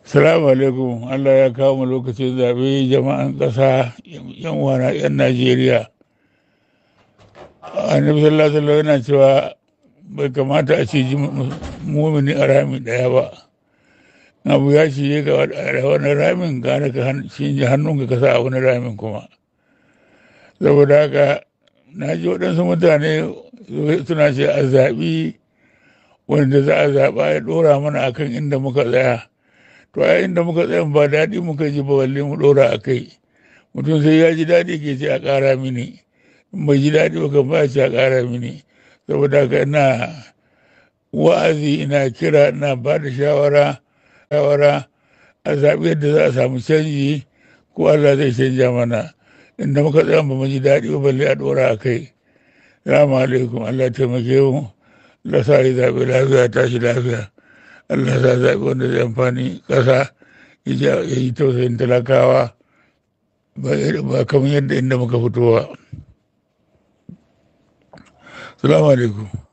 Salamu alaikum Allah ya kawo mu lokacin zaɓe jama'an ƙasa yan wana yan Najeriya. Annabi sallallahu alaihi wasallam yana cewa bai kamata a ce mumini a rami ɗaya ba. Abu ya ce ga wani ramin gane ka shi hannunka ka sa a wani ramin kuma. Saboda haka na ji waɗansu mutane suna ce a zaɓi wanda za a zaɓa ya ɗora mana akan inda muka tsaya. to a inda muka tsaya ba daɗi muka ji ba balle mu ɗora a kai mutum sai ya ji daɗi ke ce a ƙara mini in bai ji daɗi ba kan ba ce a ƙara mini saboda haka ina wa'azi ina kira ina ba da shawara shawara a zaɓi yadda za a samu canji ko Allah zai canja mana inda muka tsaya ba mu ji daɗi ba balle a ɗora a kai salamu alaikum Allah taimake mu Allah sa yi zaɓe lafiya tashi lafiya Allah sa zaɓi wanda zai amfani ƙasa ya yi tausayin talakawa ba kamar yadda inda muka fito ba. Salamu alaikum.